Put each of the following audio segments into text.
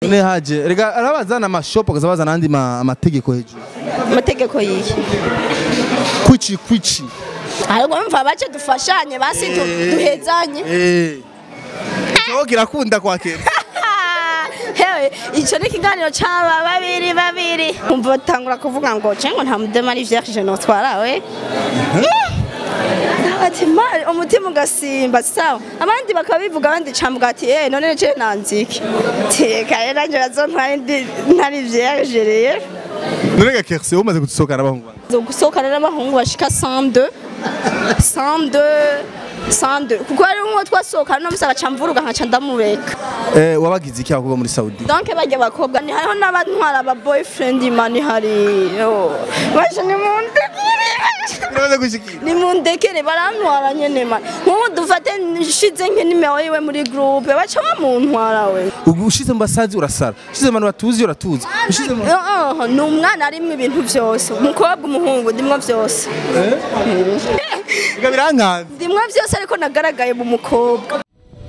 ne haje rega arabazana amashopu akaza bazana andi ma- amategeko hejuru amategeko yihe kwici kwici ahubwo mva bace dufashanye basi du- duhezanye eh Ikibaho kirakunda kwakira hewe icyo ni ikiganiro cy'aba babiri babiri umva batangura kuvuga ngo cengo nta mudema ari vierge notwarawe ati mari umutima ugasimba sawa abandi bakaba bivuga abandi cambuga ati eh none je nanziki tekaye nanje bazontwara ndi ntari vierge rero none ga kerse umaze gusohokana abahungu banjye zo gusohokana n'abahungu bashika 102 102 102 kuko ari umwe twasohokana no musaga camvuruga nkaca ndamureka eh wabagize iki abakobwa muri Saudi donc bajya bakobwa ni hariho n'abantwara aba boyfriend mani hari yo baje ni mundekere birabaze gushikira ni mundekere barantwara nyene mani nk'ubu dufate nshize nk'inimero yiwe muri groupe baca bamuntwara we ubu ushize mu basazi urasara ushize mu bantu batuzi uratuzi ushize mu Uh, uh, ni umwana arimwo ibintu byose umukobwa umuhungu ndimwo byose biga birankanze ndimwo byose ariko nagaragaye mu mukobwa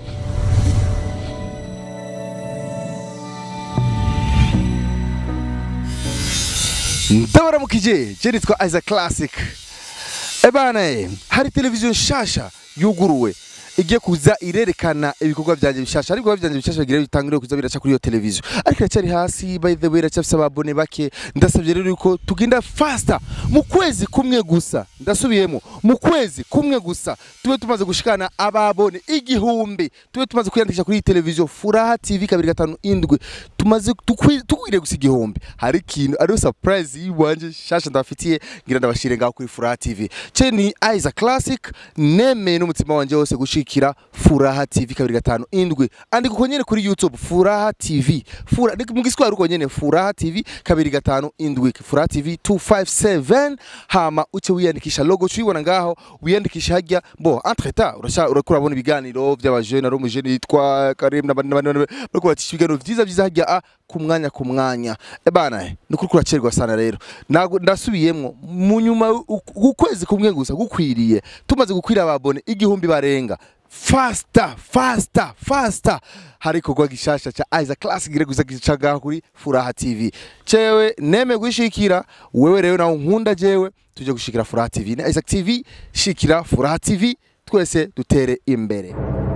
ndabaramukije je nitwa Isaac Classic ebana eh, hari televiziyo nshasha yuguruwe igiye kuza irerekana ibikorwa byanjye bishasha ariko ibikorwa byanjye bishasha bigira bitangire kuza biraca kuri iyo televiziyo ariko iracyari hasi by the way iracyafise ababone bake ndasabye rero yuko tugenda faster mu kwezi kumwe gusa ndasubiyemo mu kwezi kumwe gusa tube tumaze gushikana ababone igihumbi tube tumaze kwiyandikisha kuri iyi televiziyo furaha tv kabiri gatanu indwi tumaze tukwi- tukwiriye gusa igihumbi hari ikintu ariyo surprise yiwanje shasha ndabafitiye ngira ndabashire ngaho kuri furaha tv ce ni Isaac Classic nemeye n'umutima wanje wose gushikira furaha tv kabiri gatanu indwi andika uko nyene kuri youtube furaha tv Fura, ni- mu giswahili uko nyene furaha tv kabiri gatanu indwi furaha tv 257 hama uce wiyandikisha logo ucuyibona ngaho wiyandikisha hajya bo entre temps urasha urakura bona ibiganiro by'abajene ari umujene yitwa Karim n'abandi n'abandi n'abandi, bariko bacisha ibiganiro vyiza vyiza hajya a ku mwanya ku mwanya ebana ni kuri kuracerwa sana rero Nago- ndasubiyemwo mu nyuma u- ukwezi kumwe gusa gukwiriye tumaze gukwira ababone igihumbi barenga fasta fasta fasta hari ikorwa gishasha ca Isaac Classic gire guza gicaga kuri Furaha TV cewe neme gushikira wewe rero nawe nkunda jewe tuje gushikira Furaha TV na Isaac TV shikira Furaha TV twese dutere imbere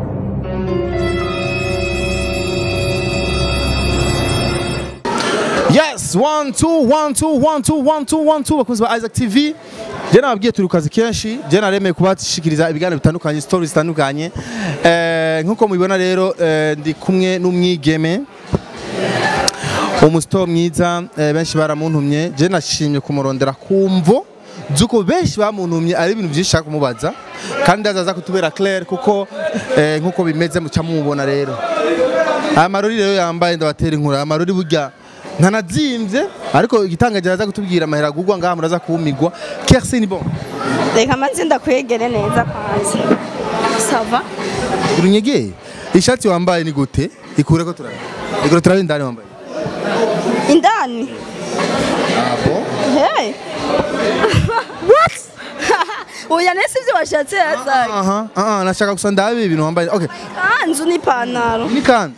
Yes, one, two, one, two, one, two, one, two, one, two, bakunzi ba Isaac TV. Je nababwiye turi ku kazi kenshi, je naremeye kubashikiriza ibiganiro bitandukanye, stories zitandukanye. Eh, nkuko mubibona rero eh, ndi kumwe n'umwigeme umusito mwiza eh, benshi baramuntumye je nashimye kumurondera kumvo zuko benshi bamuntumye ari ibintu byinshi nshaka kumubaza kandi azaza kutubera clair kuko eh, nkuko bimeze muca mumubona rero aya marori rero yambaye ndabatera inkuru aya marori burya ntanazimvye ariko igitangaje araza kutubwira amahera agurwa ngaha muraza kuwumigwa Kersi ni bon reka maze ndakwegere neza kwanza sava urunyegeye ishati wambaye ni gute ikure ko turabona ikure turabona indani wambaye indani abo hey what oya nese ibyo washatse yazaye aha aha nashaka gusa ndabe ibintu wambaye okay kanzu n'ipantaro ni kandi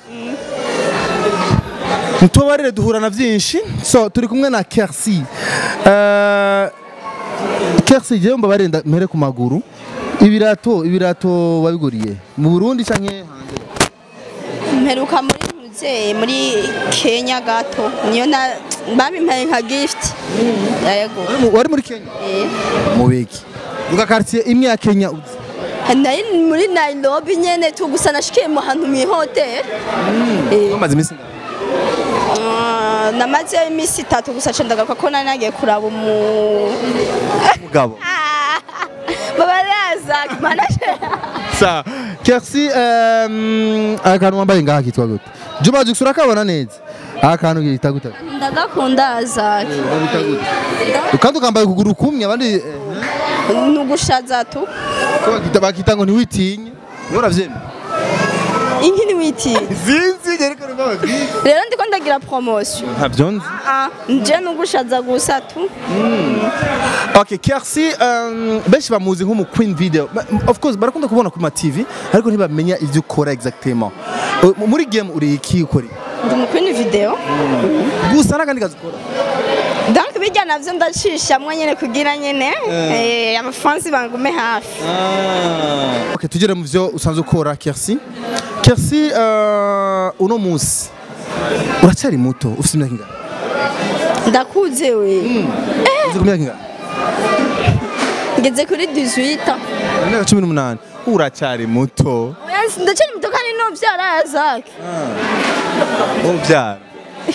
ntubarire duhura na byinshi so turi kumwe na Kersi Eh, Kersi jewe mbabarire nda- mpere ku maguru ibirato ibirato wabiguriye mu Burundi canke hanze mperuka muri muzeyi muri kenya gato niyo na babimpaye nka gift yego Wari mu- wari muri Kenya Eh. mu biki uga quartier imwe ya Kenya uzi nari muri nairobi nyene tu gusa nashikiye mu hantu mu ihoteli Eh. umaze iminsi ngaho Ah, namazeyo iminsi itatu gusa nca ndagaruka ko nari nagiye kuraba umu umugabo babaraza manaje sa Kersi um, akantu wambaye ngaha kitwa gute Juma Jux urakabona neza akantu kita gute ndagakunda azaki kandi ukambaye ukuguru kumwe abandi eh, ni ugushaza tu ko bakita bakita ngo ntiwitinye niwe uravyemera inki ntiwitiye zinzi gereka numva bwiza rero ndiko ndagira promotion ntabyo nzi Ah, nje ni ugushaza gusa tu okay Kersi um, benshi bamuzi nko mu Queen Video Ba- of course barakunda kubona ku ma TV ariko ntibamenya ivyo ukora exactement Uh, muri game uri iki ukora iki? ndi umukwini video gusa n'akandi kazi ukora donc bijya navyo ndacishamwo nyene kugira nyene eh, abafansi bangume hafi okay tugere mu byo usanzwe ukora Kersi Kersi uh, uno munsi uracyari muto ufite imyaka ingana ndakuze we uzi ku myaka ingana ngeze kuri 18 imyaka cumi n'umunani uracyari muto Oya, ndacari muto kandi no vyara zake ubyara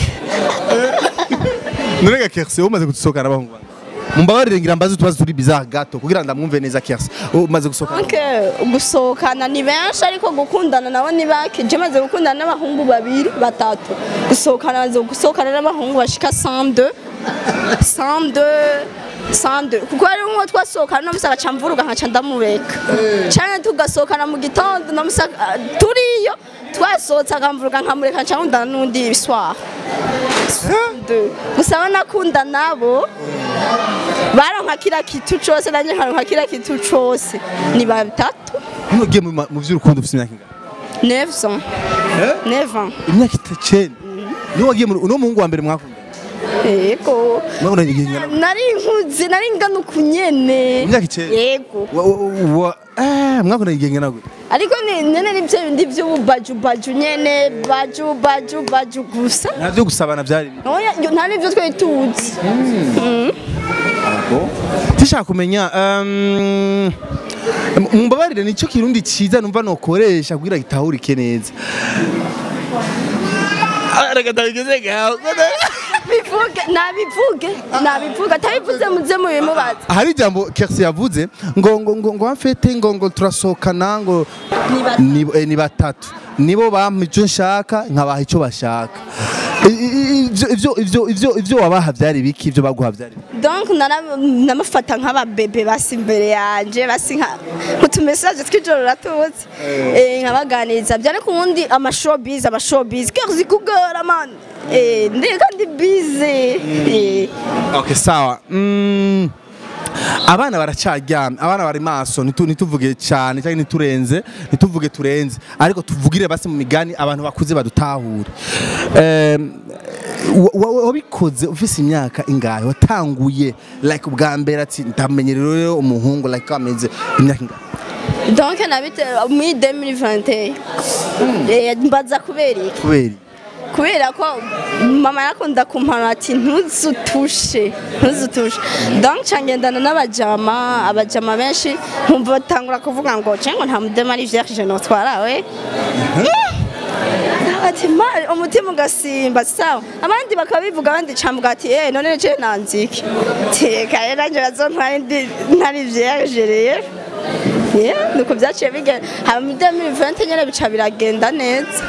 none ga Kersi umaze gusohokana n'abahungu bangahe mumbabarire ngira mbaze utubazo turi bizarre gato kugira ndamwumve neza Kersi umaze gusohokana donc gusohokana ni benshi ariko gukundana nabo ni bake je maze gukundana n'abahungu babiri batatu gusohokana maze gusohokana n'abahungu bashika 102 102 102 kuko hari umwe twasohokana no musaka camvuruga nkaca ndamureka cyane tugasohokana mu gitondo no musaka turiyo twasohotse akamvuruga nkamureka nca nkundana n'undi soir gusa banakunda nabo baronka kila kitu cose nanje nkaronka kila kitu cose ni batatu ntugiye mu ma- mu by'urukundo ufite imyaka ingana 900 900 imyaka itacenda niwe wagiye mu uno muhungu wa mbere mwakundana yego mwakundanye igihe ingana nari nkuze nari ngana ukunyene Imyaka icenda? yego Wa- wa- wa- eh, mwakundanye igihe ingana gute ariko ni nyene ni byo bindi by'ububaju nyene baju baju baju gusa nta byo gusabana byari biri oya yo- nta n'ibyo twari tuzi tishaka kumenya um, mumbabarire nicyo kirundi cyiza numva nokoresha kugira gitahurike neza aragatageze gawe bivuge nabivuge nabivuge atabivuze muze mubimubaza hari ijambo Kersi yavuze ngo ngo ngo ngo amfete ngo ngo turasohokana ngo Ni batatu. ni, eh, ni batatu nibo bampa icyo nshaka nkabaha icyo bashaka I- i- ivyo ivyo ivyo ivyo ivyo wabaha byari biki ivyo baguha byari biki donc nara- namufata nk'ababebe basi imbere yanje basi nka utumesaje tw'ijoro ratutse eh nkabaganiriza byane ku wundi amashowbiz amashowbiz kerzi kugora man eh ndi kandi busy eh okay sawa mm, abana baracaryamye abana bari maso nitu- ntituvuge cyane cyangwa ntiturenze ntituvuge turenze ariko tuvugire basi mu migani abantu bakuze badutahure Em, wa- wa- wabikoze ufise imyaka ingahe watanguye like ubwa mbere ati ndamenyere rero umuhungu like ameze imyaka ingahe donc nabite muri 2021 eh mbaza kubera iki kubera iki? kubera ko mama yakunda kumpana ati ntuzutushe ntuzutushe donc cangendana n'abajama abajama benshi nkumva batangura kuvuga ngo cengo nta mudema ari vierge notwarawe ati mari umutima ugasimba sawa abandi bakabivuga abandi cambuga ati eh none je nanziki tekaye nanje bazontwara ndi ntari vierge rero Yeah, nuko byaciye bigenda hama muri 2020 nyene bica biragenda neza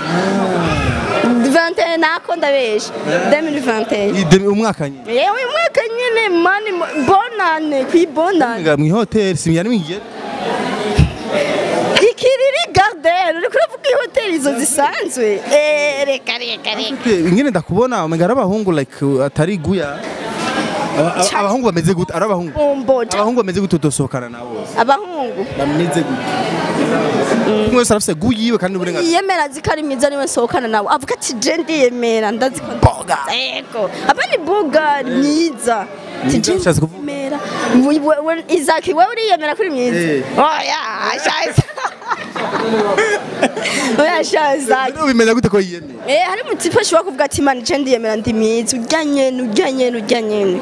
21 nako ndabesha 2021 Iyi demi- umwaka nyine yewe uyu mwaka nyine mani mo- bonane kwibonane Nga mu hoteli simyari mwigere ikiriri garden uri kuravuga ihoteli izo zisanzwe Eh, reka reka reka ingene ndakubona umenga ari abahungu like uh, atari guya Aba- aba- Ca- abahungu bameze gute ari abahungu umboja abahungu bameze gute utosohokana nabo bose abahungu bameze gute umwe wese arafise gu yiwe kandi n'uburenganzira yiyemera azi ko ari mwiza niwe nsohokana nawe avuga ati je ndiyemera ndazi ko Boga. yego aba ni boga myiza Ati, Mwiza je ushatse kuvuga? ndiyemera. We- we- we- izaki wewe uriyemera kuri myiza Eh. oya shaza oya shaza Rero ubimenya gute ko yiyemeye Eh, hari umutipe ashobora kuvuga ati man je ndiyemera ndi myiza urya nyene urya nyene urya nyene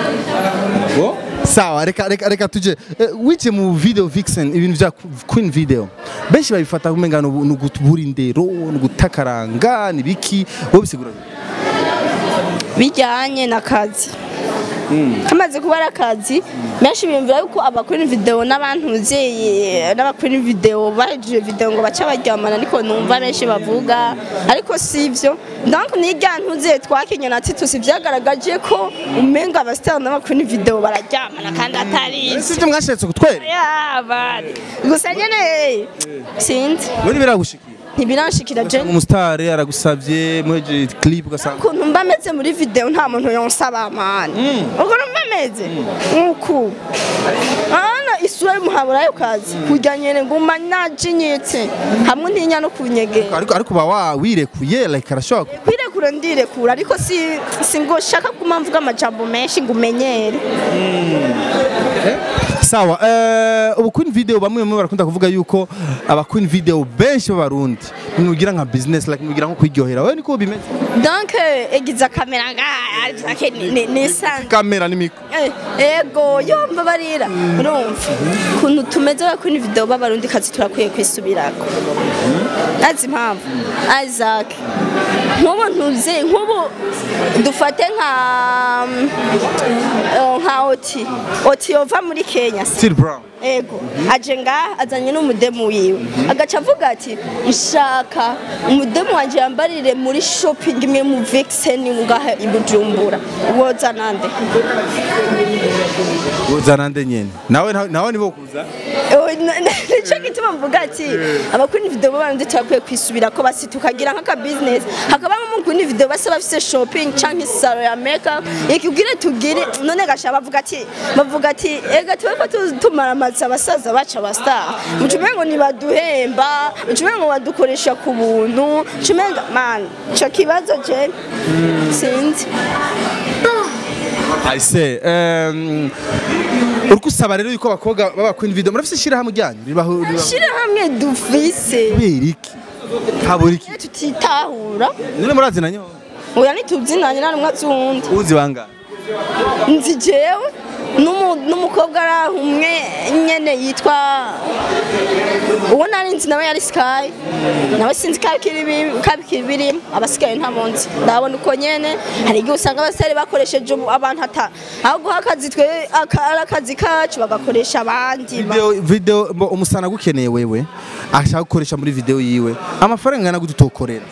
sawa reka reka reka tuje Eh, wice mu video vixen ibintu vya queen video benshi babifata kumenga ni ugutubura indero ni ugutakaranga ni biki wowe bisigura bite? bijyanye n'akazi kamaze kuba ari akazi benshi biyumvira yuko abakora video n'abantuze n'abakora video bahejeje video ngo baca baryamana ariko numva benshi bavuga ariko si ibyo donc n'irya ntuze twakinye na titus byagaragaje ko umenga abasitari n'abakora video bararyamana kandi atari si ibyo ibyo mwashatse kutwera yabari gusa nyene sinzi we biragushikira ntibiranshikira je umusitari aragusabye muheje clip ugasanga ukuntu mba meze muri video nta muntu yonsaba mani ukuntu mba meze nk'uku ana isura y'umuhabura yo kazi kurya nyene nguma najinyitse hamwe ntinya no kunyegera ariko ariko ba wa wirekuye like arashobora ku- kwire ndirekura ndirekura ariko si si ngo shaka kuma mvuga amajambo menshi ngo umenyere sawa eh, ubu queen video bamwe bamwe barakunda kuvuga yuko aba queen video benshi b'abarundi mugira nka business like mugira nko kwiryohera wewe niko bimeze donc egiza kamera nga ni ni san kamera ni mikro Eh, ego yomba barira urumva kuntu tumeze ba kuri video b'abarundi kazi turakwiye kwisubirako azi impamvu Isaac nk'ubu ntuze nk'ubu dufate nka mm, eh, nka oti oti yova muri Kenya still brown ego aje ngaha azanye n'umudemu wiwe agaca avuga ati nshaka umudemu wanje yambarire muri shopping imwe mu vixen ngaha i Bujumbura woza nande uzana nde nyene nawe nawe nibo kuza Eh, na- na- nico gituma mvuga ati abakunda video b'abarundi turakwiye kwisubira ko basi tukagira nk'aka business hakabamo mukunda video base bafise shopping canke salo ya makeup ikubwire tugire none gasha bavuga ati bavuga ati ega tuwe ko tu- tumaramaza abasaza baca abastar mucume ngo nibaduhemba mucume ngo badukoresha ku buntu mucume ngo man ico kibazo je sinzi I say um uriko usaba rero yuko abakobwa baba queen video murafise ishirahamwe ryanyu ribaho ribaho shira hamwe dufise kubera iki habura iki iyo tutitahura none murazi na nyo oya ntituzinanye na rumwe azundi uzi banga nzi jewe n'umu- n'umukobwa ari aho umwe nyene yitwa uwo nari nzi nawe yari sky nawe sinzi kabikiri birimo abasigaye ntabonzi ndabona uko nyene hari igihe usanga abasore bakoresheje ubu- abantu ata aho guha akazi twe aka- ari akazi kacu bagakoresha abandi ba- video video mbo umusana gukeneye wewe ashaka gukoresha muri video yiwe amafaranga ngana gute utokorera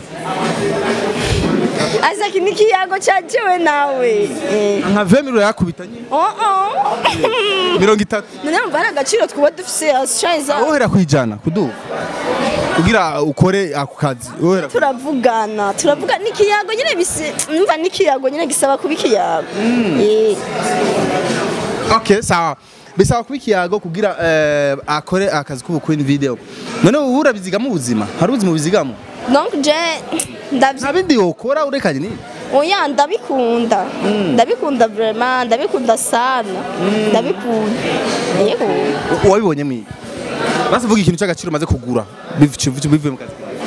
aza iki n'ikiyago ca jewe nawe Eh. nka 20 milo yakubita nyine Oh, oh. mirongo itatu none mva ari agaciro twuba dufise ashayiza wohera kwijana kuduha kugira ukore ako kazi wohera turavugana turavuga n'ikiyago nyine bisi numva n'ikiyago nyine gisaba kuba ikiyago Eh. okay sawa bisaba kuba ikiyago kugira eh, akore akazi k'ubukwini video none ubu urabizigamo ubuzima hari ubuzima ubizigamo donc je ndavyi nta bindi wokora urekanye ni oya ndabikunda ndabikunda vraiment ndabikunda sana ndabikunda yego wabibonye mwiga basivuga ikintu cy'agaciro umaze kugura biv- bivuye mu kazi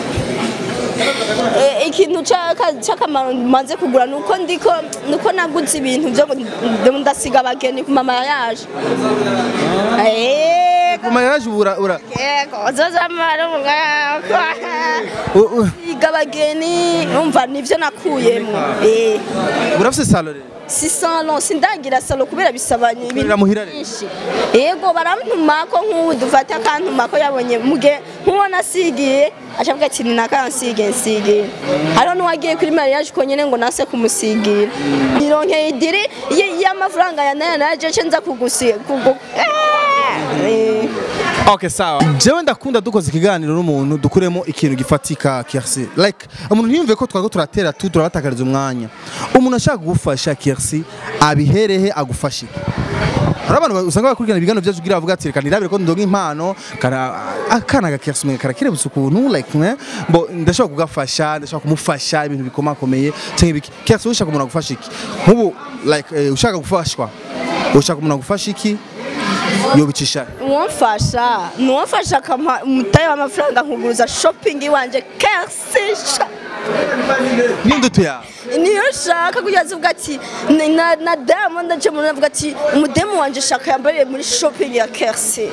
Eh, ikintu c'aka- c'akamaro maze kugura nuko ndiko nuko naguze ibintu byo gu- ndasiga abageni ku mama yaje Eh, Guma yaraje ubura ura yego zozamara umwaka u- u- Iga abageni umva nivyo nakuyemo eh urafise salo rero si salon sindagira salon kubera bisaba ibintu Ukorera muhira rero? byinshi yego barantuma ko nk'ubu dufata akantuma ko yabonye muge nk'uwo nasigiye acavuga ati ni nakansige nsige hariho n'uwagiye kuri mariage ko nyene ngo nase kumusigira nironkeye idiri y- y'amafaranga ya naya naje ce nza kugusiga kugu Eh. Okay sawa. Jewe ndakunda dukoze ikiganiro n'umuntu dukuremo ikintu gifatika Kirsi. Like umuntu ntiyumve ko twako turatera tu turabatakariza umwanya. Umuntu ashaka kugufasha Kirsi abiherehe agufashe. Hari abantu usanga bakurikirana ibiganiro byacu kugira bavuga ati reka nirabire ko ndonga impano kana akana ga Kirsi mwe karakirebutse ukuntu like mwe mbo ndashaka kugafasha ndashaka kumufasha ibintu bikomakomeye cyangwa ibiki. Kirsi ushaka umuntu agufasha iki? Nkubu like eh, ushaka gufashwa ushaka umuntu agufasha iki? yobicisha uwamfasha nuwamfasha akampa umutayi w'amafaranga nkuguruza shopping iwanje kersisha n'indutu yawe niyo nshaka kugira avuga ati ni- na, na diamond aje mu avuga ati umudemu wanje shaka yambariye muri shopping ya kersi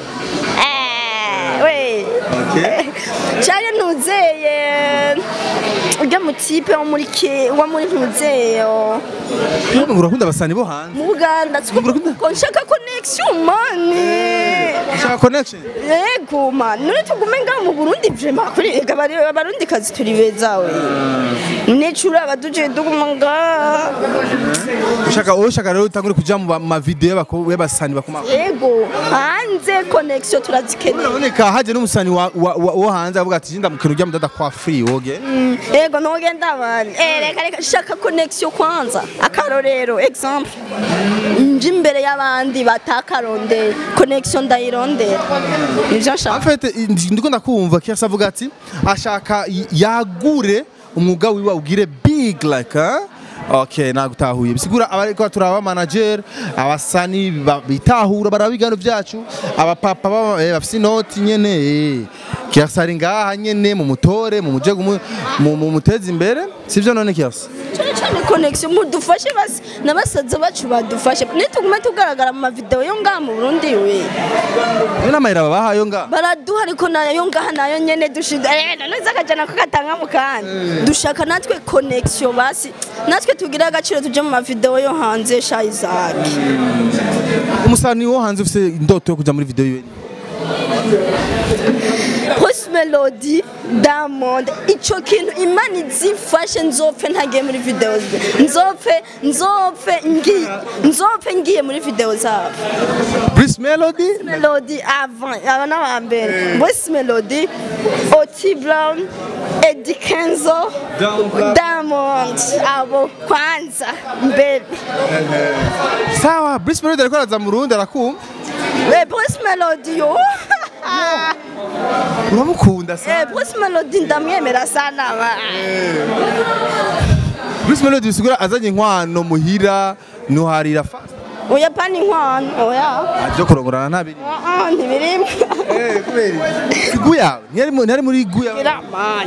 we cyane ntuzeye ujya mu tipe wo muri ke wo muri ntuzeyo Nubwo urakunda abasani bo hanze mu Buganda ko nshaka connection mani ushaka connection yego man none tugume ngaho mu Burundi vraiment kuri ega bari abarundi kazi turi beza we necura abaduje duguma ngaha ushaka wowe ushaka rero utangure kuja mu ba- ma video y'abako- y'abasani bakoma yego hanze connection turazikeneye uraboneka haje n'umusani wa- wa- wa- wo hanze avuga ati jinda mukino ujya mudada kwa free woge Mm, yego nogenda bani eh reka reka shaka connection kwanza akarorero example nje imbere y'abandi batakarondera connection ndayirondera nivyo nshaka afete ndiko ndakumva kiyasa avuga ati ashaka y- yagure umwuga wiwe ugire big like huh? Okay, nagutahuye bisigura abariko turaba manager abasani ba- bitahura baraba ibigano byacu abapapa baba- eh, bafise inoti nyene eh. kiasari ngaha nyene mu mutore mu muje gumu- mu mu muteza imbere sivyo none kiasi cyane cyane connection mudufashe basi n'abasaza bacu badufashe nitugume tugaragara mu mavideo yo ngaha mu Burundi we Iyo n'amahera babahayo ngaha baraduha ariko nayo ngaha nayo nyene dushida eh none zakajana ko gatanga mu kandi dushaka natwe connection basi natwe tugira agaciro tuje mu mavideo yo hanze sha Isaac umusani wo hanze ufise indoto yo kuja muri video yiwe Post Melody Diamond ico kintu imana izifashe nzopfe ntagiye muri video ze nzopfe nzopfe ngiye nzopfe ngiye muri video zabo Bruce Melody Melody avant aba n'aba mbere Voice Melody Oti Brown Eddie Kenzo Diamond. Diamond abo kwanza mbere sawa Bruce Melody ariko araza mu Burundi arakumva we Voice Melody yo uramukunda sa Eh, Voice Melody ndamwemera sana ba Bruce Melody bisigura azanye inkwano muhira nuharira fast oya pani inkwano oya aje kurongorana ntabiri Ah, ah, ntibirimo eh kubera igu yawe ntiyari mu- ntiyari muri igu yawe biramani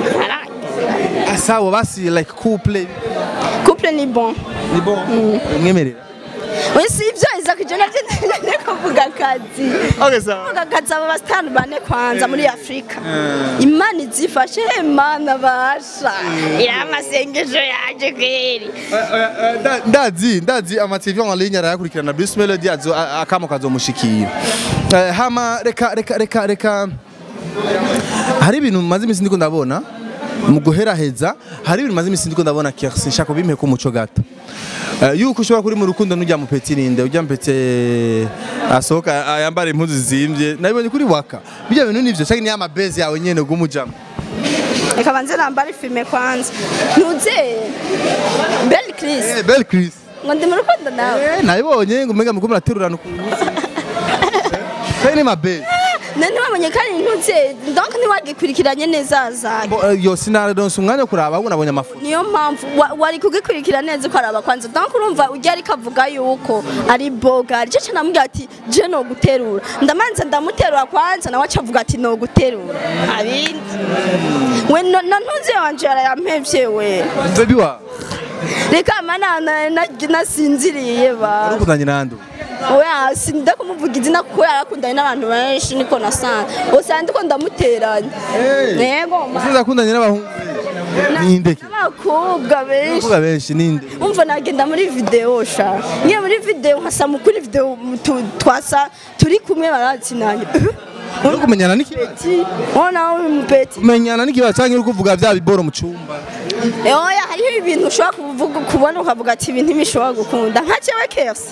asawa basi like couple couple ni bon ni bon umwemerera oya si ibyo Isaac je navyo ndende kuvuga akazi okay sawa kuvuga akazi aba basitani bane kwanza muri Afrika imana izifashe he mana basha ira amasengesho yaje kweri ndazi ndazi amativi en ligne arayakurikirana Bruce Melody azo a- akamo kazomushikira Eh, hama reka reka reka reka hari ibintu maze iminsi ndiko ndabona mu guheraheza hari ibintu maze iminsi ndiko ndabona Kirsi nshaka bimpe ko muco gato Eh, yuko ushobora kuri mu rukundo n'ujya mu peti ninde ujya mu peti asohoka ah, yambara impuzu zimbye nabibonye kuri waka bijya bintu nivyo cyangwa ni amabezi yawe nyene gumujamo reka banze nambare filme kwanza ntuze Belle Chris eh bel Chris ngo ndi mu rukundo nawe eh nabibonye ngo umenga muko muraterurana ukuntu Sai ni mabezi nani wamenye kandi ntuze donc ntiwagikurikiranye neza Isaac Bo, eh, yo sinaronse umwanya wo kuraba ahubwo nabonye amafoto niyo mpamvu wa- wari kugikurikira neza ko araba kwanza donc urumva ujya ariko avuga yuko ari boga cyo cyane amubwira ati je no guterura ndamanza ndamuterura kwanza nawe aca avuga ati no guterura abindi we no- na ntuze wanje yarayampevye we baby wa reka mana na- na- nasinziriye ba urukundanye nande oya sinda kumuvuga izina kuko yarakundanye n'abantu benshi niko nasanze usanga ndiko ndamuteranya yego ma- usinza kundanye n'abahungu ninde ke n'abakobwa benshi kuvuga benshi ninde umva nagenda muri video sha ngiye muri video nkasama kuri video tu- twasa turi kumwe baratsinanye uri kumenyana n'ikibazo Peti, ona uri mupeti kumenyana n'ikibazo cyangwa uri kuvuga bya biboro mu cyumba oya hariho ibintu ushobora kuvuga kubona ukavuga ati ibi ntibishobora gukunda nka cyewe kesi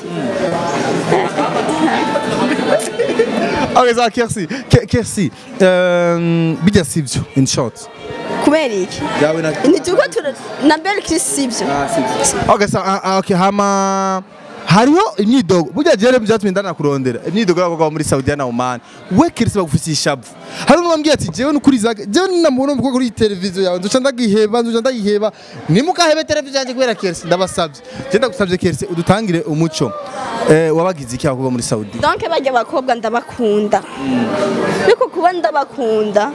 okay za Kersi Ke- Kersi um, bijya sivyo in short kubera iki yawe na ntituko na belle chris sibyo okay so uh, okay hama hariho imyidogo burya jere byatumye ndana kurondera imyidogo y'abakobwa bo muri Saudi na Oman we Kersi bagufitiye ishavu hari umwe wambwiye ati jewe nukuri zake jewe namubona umukobwa kuri televiziyo yawe nzoca ndagiheba nzoca ndagiheba nimukahebe televiziyo yanjye kubera Kersi ndabasabye je ndagusabye Kersi udutangire umuco eh, wabagize iki abakobwa muri Saudi donc bajya abakobwa ndabakunda ariko kuba ndabakunda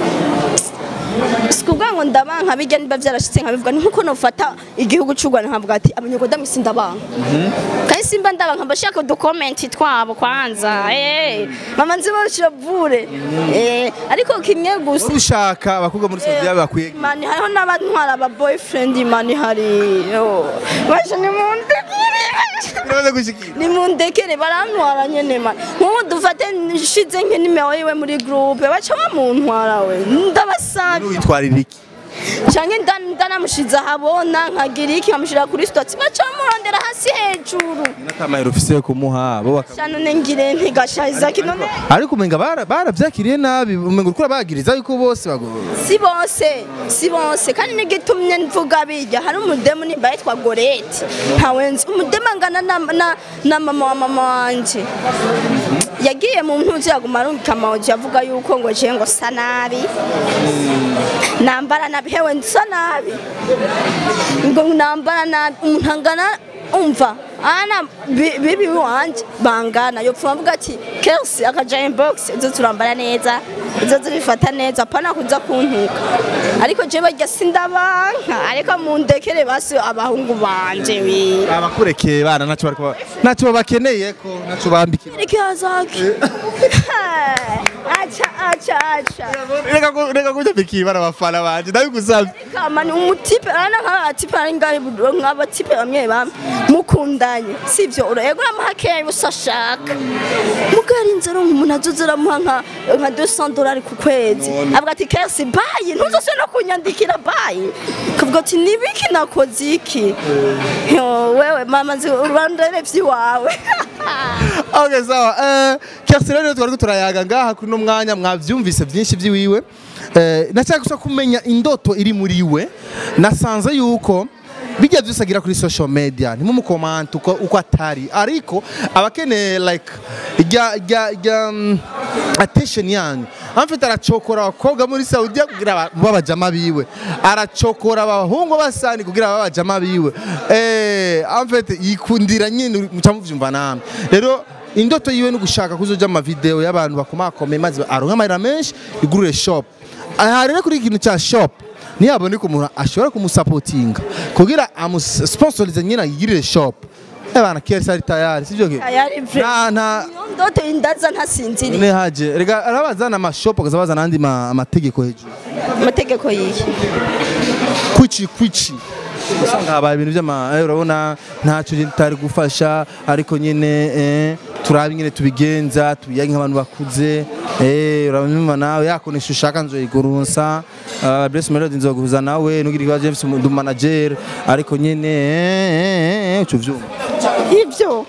si kuvuga ngo ndabanka bijya niba byarashyitse nkabivuga ni nkuko nufata igihugu cy'u Rwanda nkavuga ati abanyagodamu si ndabanka kandi simba ndabanka mba shaka udukomenti twabo kwanza eh mama nzi bashavure eh ariko kimwe gusa Wari ushaka abakobwa muri Saudi bakwiye mani hariho n'abantwara aba boyfriend mani hari yo baje ni mu ndekere Urabaza gushikira ni mu ndekere barantwara nyene mani nk'ubu dufate nshize nk'inimero yiwe muri groupe baca bamuntwara we ndabasabye witwarira iki canke nda- ndanamushize ahabona nkagira iki nkamushira kuri stati baca bamurondera hasi hejuru n'akamayero ufise yo kumuha bo baka ca none ngire ntigashahiza kinone ariko umenga bara- baravyakiriye nabi umenga uriko urabagiriza yuko bose bago si bose si bose kandi n'igitumye mvuga bijya hari umudemu nimba yitwa goreti ntawe nzi umudemu angana na, na, na mama wa mama wanje yagiye mu mpuzu yaguma arungika amawuji avuga yuko ngo je ngo sa nabi nambara nabi hewe nsa nabi ngo nambara nabi umuntu angana umva ana bi- bibi wanje bangana yopfuma avuga ati kersi akaja inbox izo turambara neza izo zibifata neza pana kuza kuntuka ariko je barya sindabanka ariko mundekere basi abahungu banje we abakurekeye bana ntacyo bariko ntacyo bakeneye ko ntacyo bambikira Riki azaki acha acha acha reka ko- reka kujabikiye bana abafana banje ndabigusabye kama ni umutipe ana nk'abatipe ari ngahe nk'abatipe bamwe bamwe mukundanye sivyo urego uramuha keya usa ashaka mugari inzara umuntu azoza uramuha nka nka 200 dolari ku kwezi avuga ati kesi bayi ntuzose no kunyandikira bayi kavuga ati nibiki nakoze iki Yo, wewe mama nzi urandere vyiwawe Okay, sawa. Eh, Kersi rero twari turayaga ngaha kuri no mwanya mwavyumvise byinshi byiwiwe. Eh, nashaka gusa kumenya indoto iri muri we. Nasanze yuko bijya byose agira kuri social media ntimumukomante uko, uko atari ariko abakeneye like ijya ijya ijya mm, attention yanyu amfite aracokora abakobwa muri Saudiya kugira aba- babajama biwe aracokora abahungu basani kugira babajama biwe eh amfite yikundira nyine muca muvyumva namwe rero indoto yiwe no gushaka kuzoja mu video y'abantu bakomakome maze aronka amahera menshi igurire shop aha rero kuri ikintu cya shop ntiyaboneka umuntu ashobora kumusapotinga kugira amusponsorize nyine yigirire shop abana kesi ari tayari sivyo ke Tayari vre. nta nta Iyo ndoto indaza ntasinziriye ne haje rega arabazana amashop akazabazana andi ma- amategeko hejuru amategeko yihe kwici kwici usanga habaye ibintu by'ama eh, urabona ntacyo tutari gufasha ariko nyine eh, turabe nyine tubigenza tubiyage nk'abantu bakuze eh, urabona nawe yakonesha ushaka nzoyigurunsa uh, Bless Melody nzoguhuza nawe nugira ikibazo James ndu manager ariko nyine eh, eh, uco vyumva ivyo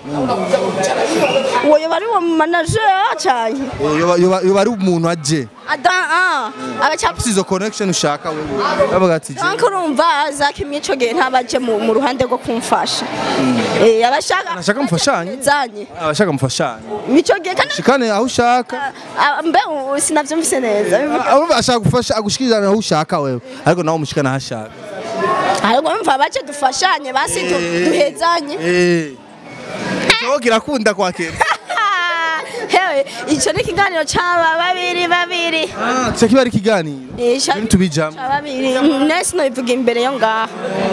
uwo yoba ari uwo manager cyane Eh, yoba- yoba yoba ari umuntu aje ada ah agaca afite izo connection ushaka wewe bavuga ati je Tank urumva zakimye ico gihe ntabaje mu mu ruhande rwo kumfasha eh abashaka Abashaka mufashanye? zanye abashaka mufashanye mico gihe kandi shikane aho ushaka Ah, mbe ubu sinavyumvise neza Aba ashaka gufasha agushikiriza aho ushaka wewe ariko nawe umushikana aho ashaka ariko mva bace dufashanye basi du- duhezanye eh cyo kirakunda kwa kera hewe ico ni ikiganiro c'aba babiri babiri ah cyo kiba ari kiganiro Eh, ca- ibintu tubijamo ca babiri nesi nobivuga imbere yo ngaho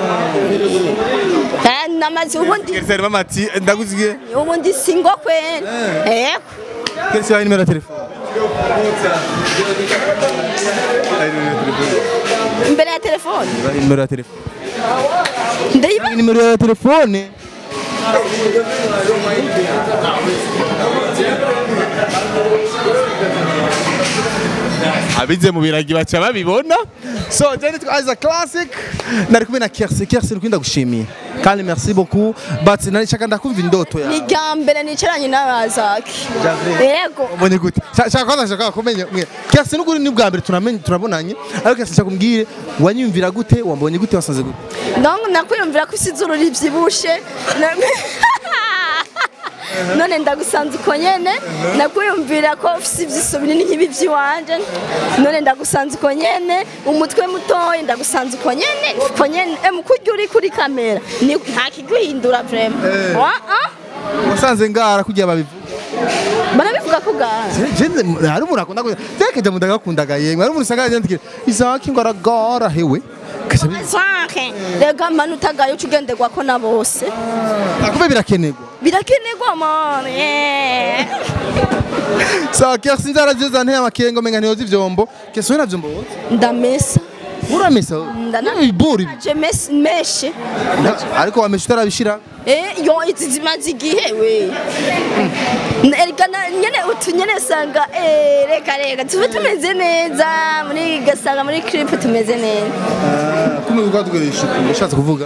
Eh, namaze ubundi Kerseri mama ati ndaguziye ubundi singo kwene eko Kerseri wa nimero ya telefone imbere ya telefone Wa nimero ya telefone ndayiba nimero ya telefone abize mu biragi baca babibona so jeni twaza classic nari kumwe na Kersi Kersi nukunda gushimiye kandi merci beaucoup but nari shaka ndakumva indoto ni yawe irya mbere nicaranye n'abazaki yego ubonye gute Sha- shaka kwanza shaka kumenya mwe Kersi nukuri ni bwa mbere tunamenye turabonanye ariko Kersi shaka kumbwire wanyumvira gute wambonye gute wasanze gute donc nakwiyumvira ko isi izuru ribyibushe Na- none ndagusanze uko nyene nakwiyumvira ko ufise ivyiso binini nk'ibi vy'iwanje none ndagusanze uko nyene umutwe mutoyi ndagusanze uko nyene uko nyene em kurya uri kuri kamera ni nta kiguhindura vraiment Eh. Ah, ah. wasanze ngara kugira babivuga barabivuga ko gara Jenze hari umuntu akunda kugira Zeke jamu ndagakundaga yemwe hari umuntu usanga yandikira Isaki ngo aragara hewe Kasha bizi Zake rega manu utagaye uca ugenderwako na bose akube birakenerwa birakenerwa mane Sawa Kersi nzara ziza nteye amakengo menga ntiyoza ivyombo Kersi we navyo mboza ndamesa uramesa Ndana- ibiburi je mes- meshe ariko wamesha utarabishira Eh, yo izi zimaze igihe we erega na- nyene utu nyene sanga eh, reka reka tube tumeze neza muri gasanga muri clip tumeze neza kumwe kwa tugeresha ushatse kuvuga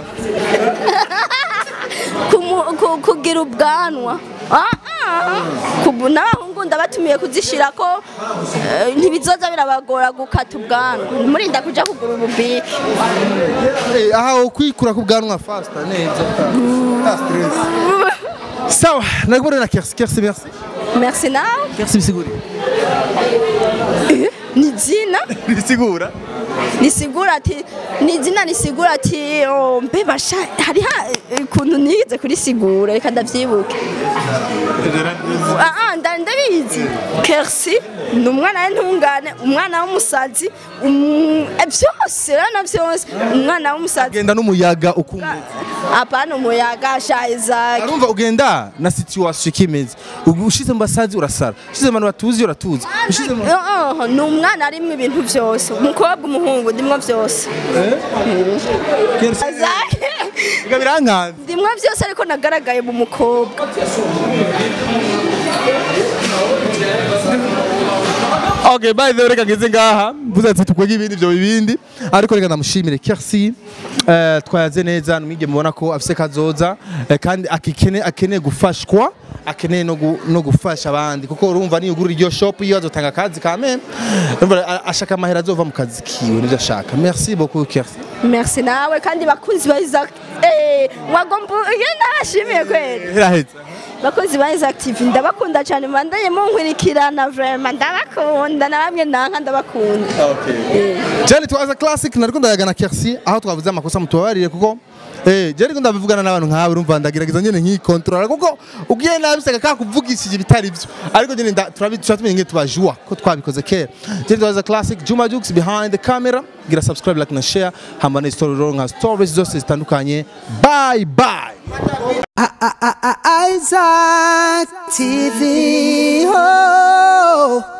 Kumu- ku- kugira ubwanwa Ah, ah. Kubu- n'abahungu ndabatumiye kuzishira ko eh, ntibizoza birabagora gukata ubwanwa murinda kuja kugura ububiki Eh, aha kwikura ku bwanwa faster neza Ah, stress sawa nari kubona na Kersi Kersi merci merci nawe kersi bisigura Eh, ni jina bisigura risigura ati ni izina risigura ati oh, mbe basha hariho eh, ukuntu nize kurisigura reka ndavyibuke Ah, ah, nda- ndabizi kersi ni umwana w'intungane umwana w'umusazi um- eh, byose urabona byose umwana w'umusazi genda n'umuyaga ukumva apana umuyaga sha Isaac arumva ugenda na situation kimeze ushize mu basazi urasara ushize mu bantu batuzi uratuzi ushize mu Oh, oh, ni umwana arimo ibintu byose umukobwa umuhungu ndimwo byose kersi Isaac biga birankanze ndimwo byose ariko nagaragaye mu mukobwa Okay, by the way, reka ngeze ngaha mvuze ati tukwege ibindi ibyo bibindi ariko reka ndamushimire Kersi eh, twayaze neza numwige mubona ko afise kazoza eh, kandi akikene akeneye gufashwa akeneye no, gu, no gufasha abandi kuko urumva niyo ugurira iryo shop iyo azotanga akazi kame urumva a- ashaka amahera azova mu kazi kiwe nivyo ashaka merci beaucoup Kersi merci nawe kandi bakunzi ba Isaac eh wagomba iyo nashimiye kweli heraheza bakunzi ba Isaac TV ndabakunda cyane mandanye munkurikirana vraiment ndabakunda na bamwe nanka ndabakunda Jani twaza classic nariko ndayagana Kersi aho twavuze amakosa mutubabarire kuko Eh, je ariko ndabivugana n'abantu nkawe urumva ndagerageza nyene nkikontrola kuko ugiye nabiseka ka kuvugishije ibitari byo ariko nyene nda- turabi turatumye nge tubajua ko twabikoze kera Jani twaza classic Juma Jux behind the camera gira subscribe like na share hamba na story ro nka stories zose zitandukanye bye bye Isaac TV. Oh.